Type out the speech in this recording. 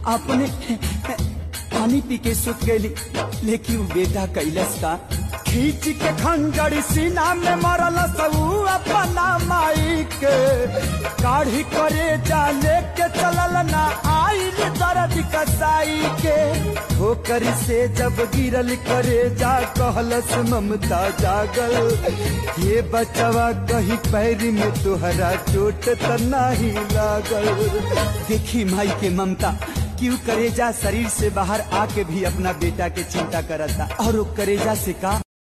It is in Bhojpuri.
अपने पानी पी के सुत गई लेकिन उ बेटा कैलस का खींच के खंजर सीना में मरल सऊ अपना माई के काढ़ी करे जाने के चलल ना आइल दर्द कसाई के ठोकर से जब गिरल करे जा कहलस ममता जागल ये बचवा कहीं पैर में तुहरा चोट त नाही लागल देखी माई के ममता क्यों करेजा शरीर से बाहर आके भी अपना बेटा के चिंता करता और वो करेजा से का